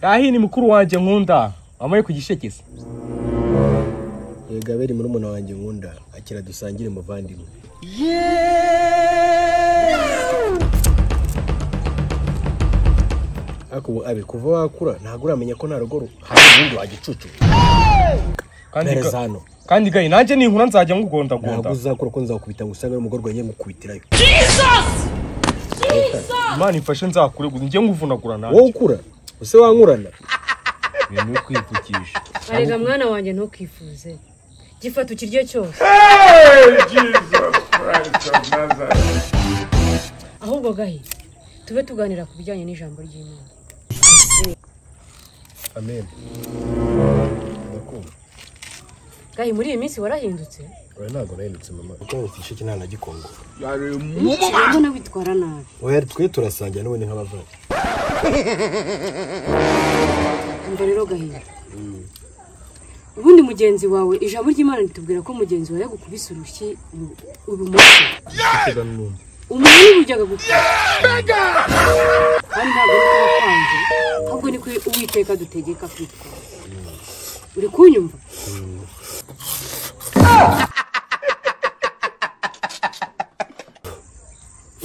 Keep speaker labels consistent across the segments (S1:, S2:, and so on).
S1: kahi ni mukuru wanjye nkunda wamaye kugishekeza
S2: yega abera murumuna wanjye nkunda akira dusangire muvandimwe ariko ubu abi kuva wakura ntabwo uramenya ko nta rugo hari ubundi wagicucu
S1: kandi
S2: mpereza
S1: ga-
S2: hano
S1: kandi gayi nanjye ninkura nzajya ngugondagonda
S2: ntabwo uzakura ko nzakubita ngo usange n'umugore wagiye mukubitirayo
S1: imana imfashe nzakure gusa njye nguvunagura nanjye
S2: wowe ukura use wankurana
S1: ibintu byo kwipfukisha
S3: arega mwana wanjye ntukifuze gifata ukiryo cyose ahubwo gahe tube tuganira ku bijyanye n'ijambo ry'imana
S2: amen ndakunda
S3: gahe muri iyi minsi warahindutse
S2: oya ntabwo nahindutse mama kuko mufite iki nta na gikongo
S3: mbona witwara nabi
S2: oya twe turasangira n'ubundi nk'abavandimwe
S3: umva rero gahe ubundi mugenzi wawe ijambo ry'imana ritubwira ko mugenzi wawe yagukubise urushyi ibu- ibumoso umuntu ntibujyaga gukora kandi ntabwo ari wowe wapanze ahubwo ni ko uwiteka dutegeka kwitwa uri kunyumva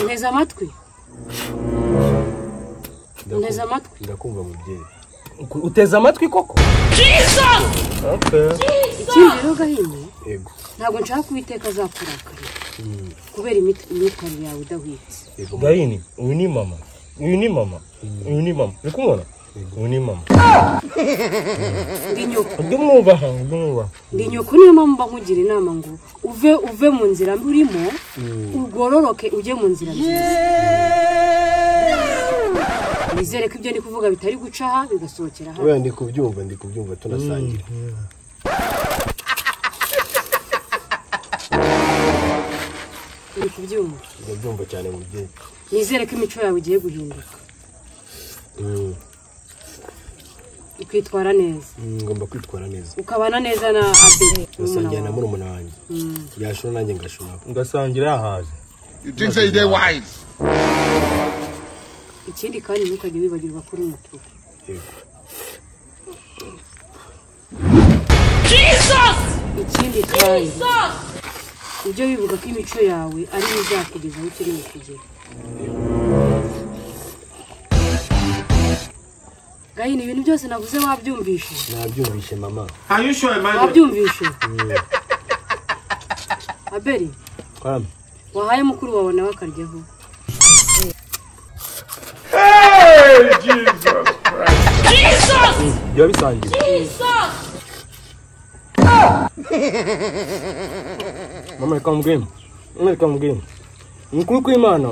S3: nteze amatwi nteze amatwi
S2: ndakumva mubyeyi
S1: uteze amatwi koko
S3: ikindi rero gahini
S2: yego
S3: ntabwo nshaka ko uwiteka azakurakarira kubera imit- imyitwarire yawe idahwitse
S2: yego mama.
S1: gahini uyu ni mama uyu ni mama uyu ni mama uri kumubona uyu ni mama
S3: ndi nyoko
S1: ndi mwubaha ndi mwubaha
S3: ndi nyoko niyo mpamvu mba nkugira inama ngo uve uve mu nzira mbi urimo ugororoke ujye mu nzira nziza wizere ko ibyo ndi kuvuga bitari guca aha bigasohokera hano
S2: oya ndi kubyumva ndi kubyumva tunasangira
S3: uri kubyumva
S2: ndabyumva cyane mubyeyi
S3: nizere ko imico yawe igiye guhinduka
S2: Mm,
S3: ukitwara neza
S2: mm, ngomba kwitwara neza
S3: ukabana neza na abere
S2: nasangira na
S3: murumuna wawe.
S2: murumuna wanjye yashora nanjye ngashora
S1: ngasangira yahaze
S4: You think say they wise?
S3: ikindi kandi ntukajye wibagirwa ko uri umutuku
S2: yego
S3: ikindi kandi ujye wibuka ko imico yawe ariyo izakugeza aho ukeneye kugera gahini ibintu byose navuze wabyumvishe
S2: nabyumvishe mama
S5: Are you sure, Emmanuel?
S3: wabyumvishe aberi
S2: kwame
S3: wahaye mukuru wawe nawe akaryaho
S2: biba bisangiwe
S1: mama reka mubwire mama reka mubwire umukuru kw'imana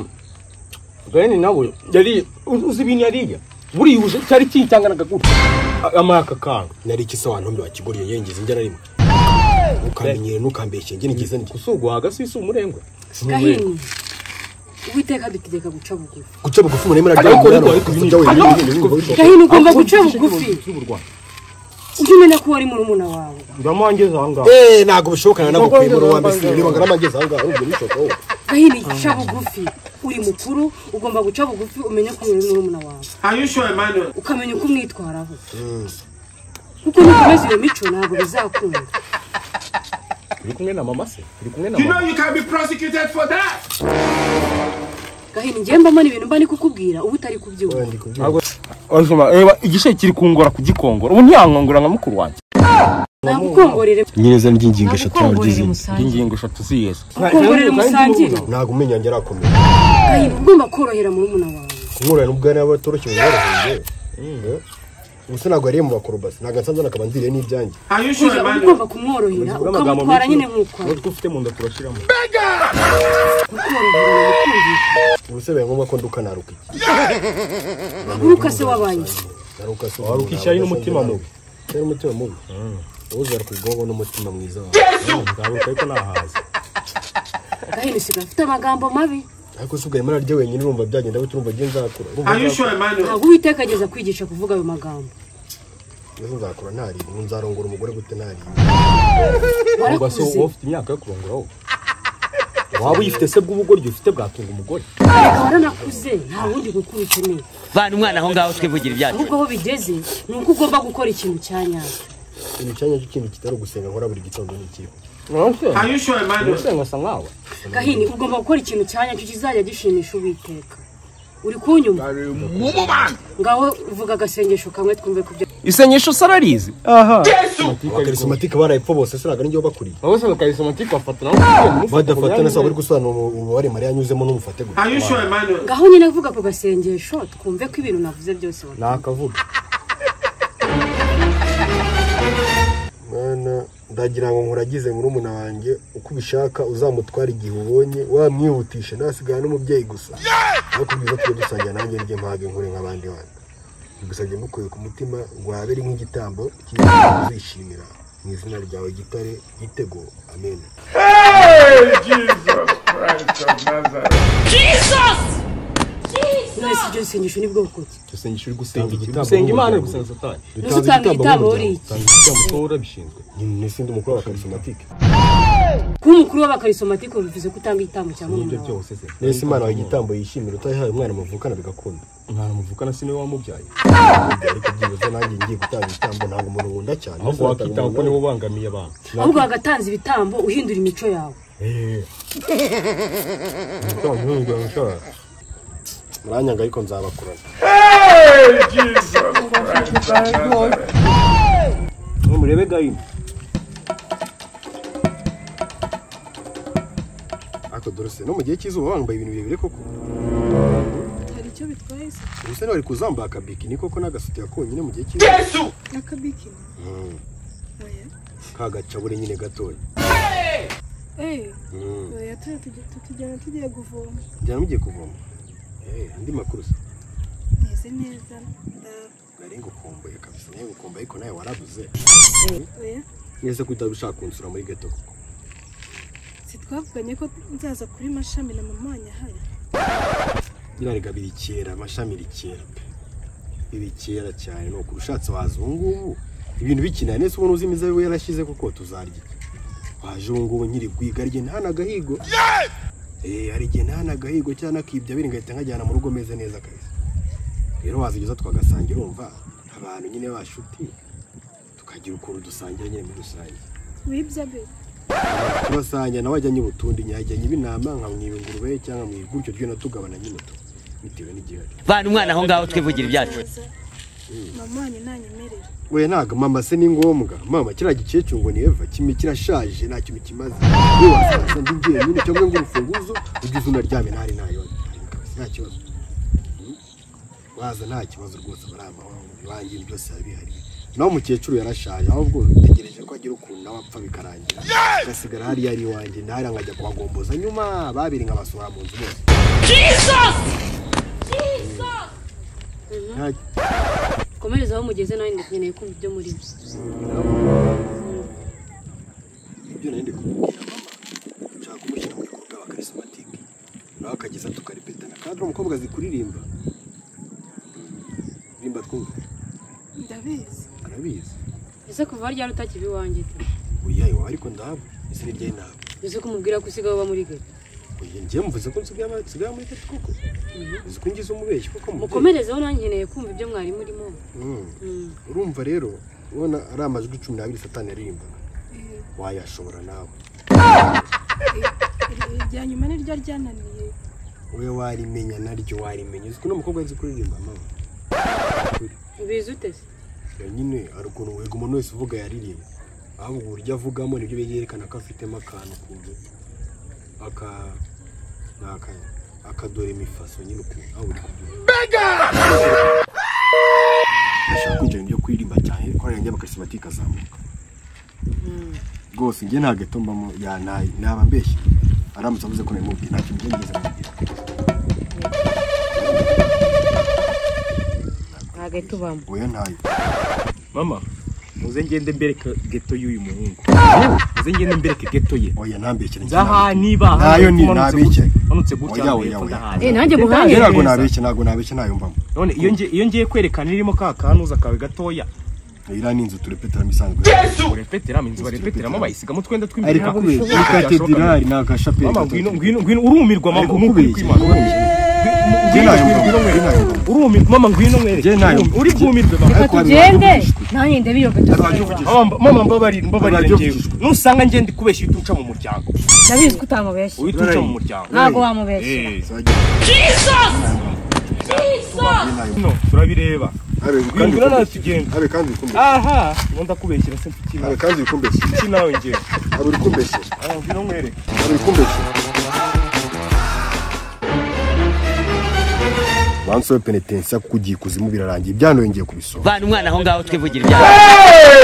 S1: gahini nawe yari uzi ibintu yariye buriyuje cyari kitanganaga gutya amara aka kantu
S2: nari iki se wantumbi wakiguriye yengeza injyana rimwe ukamenyere ntukambeshye njye nigeze njye
S1: usugwaga si si umurengwe
S3: gahini uwiteka adutegeka guca bugufi
S2: guca bugufi muri mera ryawe
S1: Ariko ariko ariko
S2: mwana wa kujya
S1: ariko
S2: wenyine ibintu bigoye
S3: gahini ugomba guca bugufi ujye umenya ko wari murumuna wawe
S1: ndamwangeza aha ngaha
S2: eh ntabwo bishobokana nagukwiye muri wa mbese niba ngana amagezi aho ngaho ubwo bishoka wowe
S3: gahini ca bugufi uri mukuru ugomba guca bugufi umenye ko uri murumuna wawe
S5: Are you sure, Emmanuel?
S3: ukamenya uko umwitwaraho kuko nukomeza iyo mico ntabwo bizakunda
S1: uri kumwe na mama se uri kumwe na
S5: You know
S1: mama
S5: you can be prosecuted for that.
S3: gahini ngiye mbamo n'ibintu mba ni kukubwira uba utari kubyumva
S2: ndi kubyumva
S1: Ntabwo- Ansoma, reba igishe kiri kungora kugikongora ubu ntiyankongora nka mukuru wanjye
S3: nagukongorere
S2: nyireza ry'ingingo eshatu yawe
S3: nagukongorere
S2: ry'izindi
S3: musangire
S1: ingingo eshatu ziyeze
S3: nagukongorere musangire
S2: ntabwo umenya njye arakomeye
S3: gahini uba ugomba korohera murumuna wawe
S2: kumwurana n'ubwo niba batoroshye barahenze gusa ntabwo yariye mu bakorobasi ntabwo nsanze nakaba nziriye n'ibyanjye
S5: Are you sure,
S3: Kujya- uba
S5: Emmanuel?
S3: ugomba kumworohera ukamutwara nyine nk'uko ari.
S1: utwo ufite mu nda turashyiramo
S3: kukorohera ni ukumvisha
S2: ubu se bibaye ngombwa ko nduka naruka iki
S3: uruka se wabaye iki?
S2: naruka se
S1: Waruka ishyari n'umutima mubi.
S2: ishyari n'umutima mubi wowe uzaruka ubwonko n'umutima mwiza wawe
S1: nzaburuka ariko nahaze
S3: gahini sigaye afite amagambo mabi
S2: ariko se ubwo imana rye wenyine urumva byagenda bite urumva ngeze nzakura urumva
S5: Are you sure, Emmanuel?
S3: ntabwo uwiteka ageza kwigisha kuvuga ayo magambo
S2: ngeze nzakura ntariye ubu nzarongora umugore gute ntariye
S1: ubwo se
S3: warakuze
S1: wowe ufite imyaka yo kurongora wowe waba uyifite se bw'ubugoryi ufite bwatunga umugore
S3: reka waranakuze nta wundi mukuru ukeneye
S6: vana umwana aho ngaho twivugira ibyacu
S3: ahubwo aho bigeze ni uko ugomba gukora ikintu cya nyacyo
S2: ikintu cyanya cy'ikintu kitari ugusenga nkora buri gitondo ni ikihe
S5: Are you sure, Emmanuel?
S1: usenga asa nkawe
S3: gahini ugomba gukora ikintu cya nyacyo kizajya gishimisha uwiteka uri kunyuma
S4: Woman!
S3: ngaho uvuga agasengesho kamwe twumve ku byo
S7: isengesho sararizi
S2: abakarisomatike barayipfa bose se ntabwo nijye bakuriye
S1: wowe usanga karisomatike bafata nawe
S2: badafata sa bari gusobanura umubare mariya anyuzemo n'umufate gusa
S5: Are you sure, Emmanuel?
S3: ngaho nyine avuga ku gasengesho twumve ko ibintu navuze byose wa-
S1: nakavuga
S2: mwana ndagira ngo nkuragize murumuna wanjye uko ubishaka uzamutwara igihe ubonye wamwihutisha nasigara n'umubyeyi gusa nakubwiza tujye dusangira nanjye njye mpage nkure nk'abandi bana bigusabye mukuye ku mutima rwaba ari nk'igitambo cyiza uzishimira mu izina ryawe gitare gitego amen
S3: mwese ibyo bisengesho ni bwoko ki
S1: dusengesha uri gusenga iki
S2: igitambo
S1: gusenga imana uri
S2: n'umuryango.
S1: gusenga satani
S3: Ese utanga igitambo
S2: n'umuryango.
S3: uri iki?
S2: Utanga igitambo
S1: uba urabishinzwe
S2: n'isindi mukuru w'abakarisomatike
S3: kuba umukuru w'abakarisomatike bivuze ko utanga igitambo cya
S1: n'ibyo
S3: murumuna wawe
S1: byose se
S2: nese imana wawe igitambo yishimira utayihaye umwana muvukana bigakunda
S1: mwana muvukana si niwe wamubyaye
S2: ariko byibuze nanjye ngiye gutanga igitambo ntabwo umuntu nkunda cyane
S1: ahubwo wakitanga ko niwe ubangamiye abantu
S3: ahubwo wagatanze ibitambo uhindura imico yawe
S2: muranyanga ariko nzabakurana
S1: murebe gahini
S2: ariko dore se no mu gihe cy'izuba wambaye ibintu birebire koko
S8: hari icyo bitwaye se
S2: ubuse wari kuzambaye akabikini koko n'agasutiya konyine mu gihe cy'izuba
S8: akabikini oya
S2: kagacabure nyine gatoya
S8: eee
S2: Mm.
S8: oya tujya tujya- tukijyana tugiye kuvoma
S2: njyana mugiye kuvoma Eh, andi makuru se
S8: meze neza ndawe
S2: nari ngukumbuye kabisa nawe ngukumbuye ariko nawe warabuze
S8: oya
S2: mwese ko utari ushaka kunsura muri geto koko
S8: si twavuganye ko nzaza kuri mashami na mama wanjye ahari
S2: nyirarega birikera amashami rikera pe birikera cyane ni ukuri ushatse waza ubu ngubu ibintu bikina nese ubona uzi imizabibu yarashyize kuko tuzarya iki? waje ubu ngubu nkiri kwiga hari igihe ntahane agahigo Eh, hari igihe ntahane agahigo cyangwa nakibya biri ngahita nkajyana mu rugo meze neza kabisa rero wazigeza twagasangira urumva abantu nyine bashuti tukagira ukuntu dusangira nyine muri rusange
S8: wibya be
S2: turasangira nawe ajyanye ubutundi nyajyanye ibinama nkamwiba ingurube cyangwa nkamwiba gutyo tugenda tugabana nyine tu bitewe n'igihe ari
S6: vana umwana aho ngaho twivugira ibyacu
S8: Nzaza. mama wanjye nanyemerera
S2: we ntago mama se ni ngombwa mama kiriya gikecuru ngo ni eva kimwe kirashaje nta kintu kimaze yewe wasaza ndi njyenyine cyangwa ngo urufunguzo ujye uzi unaryame ntari nayo nta kibazo Mm. waza nta kibazo rwose barama iwanjye ibintu byose biba bihari naho umukecuru yarashaje ahubwo utegereje ko agira ukuntu nawe apfa bikarangira agasigara hariya ari iwanjye ntari nkajya kuhagomboza nyuma babiri nkabasura mu nzu bose Mm. Nta-
S3: komereza aho mugeze nawe ndakeneye kumva ibyo muri byo
S2: ibyo nari ndi kumubwira mama nshaka kumushyira mu bikorwa bakarisomatike nawe akageza tukaripetana kandi uriya mukobwa azi kuririmba rimba twumva
S8: ndabizi
S2: arabizi
S3: ese kuva ryari utakiba iwanjye tu
S2: oya iwawe ariko ndabo ese ni ryari ntabwo
S3: ese kumubwira ko usigaye uba muri gari
S2: oya njyewe mvuze ko nsigaye ama- nsigaye muri tatu koko uzi ko ngize umubeshyi koko mubyeyi.
S3: mukomerezeho nanjye nkeneye kumva ibyo mwari murimo
S2: Mm.
S3: Mm.
S2: urumva rero ubona ari amajwi cumi n'abiri satani aririmbaga wayashobora nawe
S8: Iri- irya nyuma niryo ryananiye
S2: wowe warimenya naryo warimenya uzi ko uno mukobwa azi kuririmba mama
S3: ubizi ute se
S2: Ya nyine hari ukuntu wiga umuntu wese uvuga yaririmba ahubwo uburyo avugamo nibyo byerekana ko afitemo akantu ukuntu aka ni aka akadora imifaso nyine ukuntu aho uri kubyumva ndashaka kwinjira mu byo kuririmba cyane ko yanjye bakasimatike ikazamuka rwose njye nta gato mbamo ya ntaye naba mbeshye aramutse avuze ko namubwiye ntacyo njye ngize kumubwira
S3: ntabwo tubamo
S2: oya ntaye
S7: mama muze ngende mbereke geto y'uyu muhungu muze ngende mbereke geto ye
S2: oya ntambekere
S7: aha niba
S2: Ntayo ni- ntabike.
S7: manutse gutya
S2: Oya,
S7: ngo
S2: oya,
S7: yepfo
S2: oya.
S7: ndahana.
S3: Eh, nanjye
S7: Ndahana
S3: muhanye.
S2: ntabwo
S7: neza.
S2: nabeshye ntabwo nabeshye ntayo mbamo
S7: none iyo ngiye iyo ngiye kwerekana irimo ka kanuza kawe gatoya
S2: iriya ni inzu turepeteramo isanzwe
S1: urepeteramo inzu barepeteramo bayisigamo utwenda tw'imbere
S2: ariko kubera kuri katedrali ni agashapeli
S1: mama
S2: gato.
S1: ngwino ngwino ngwino urumirwa mama
S2: Ari kukubeshya. Jye ntayo mbona. Jye ntayo mbona.
S1: urumirwa mama ngwino mwereke
S2: Jye ntayo mbona.
S1: uri bwumirwe mama
S3: reka
S2: ariko hari
S3: tugende nanjye ndabiyoga
S2: Arabagivugishwa.
S1: Mama, mama mbabarira mbabarira
S2: Arabyo
S1: njyewe
S2: kwishyura.
S1: nusanga njye ndi kubeshya uhita uca mu muryango
S3: ndabizi ko utamubeshya
S1: uhita uca mu muryango
S3: ntabwo wamubeshya
S1: no turabireba
S2: Abe, kandi
S1: ngwino nawe
S2: wikumbeshye.
S1: tugenda
S2: Abe, kandi wikumbeshye.
S1: aha ngunda kubeshyira se mfite
S2: Abe, kandi wikumbeshye.
S1: iki nawe njyewe
S2: Abe, uri kumbeshye.
S1: Ah, ngwino mwereke
S2: Abe, uri kumbeshye. bansobe penetensiya kuko ugiye ikuzimu birarangiye byanongeye kubisoba
S6: vana umwana aho ngaho twivugira ibyacu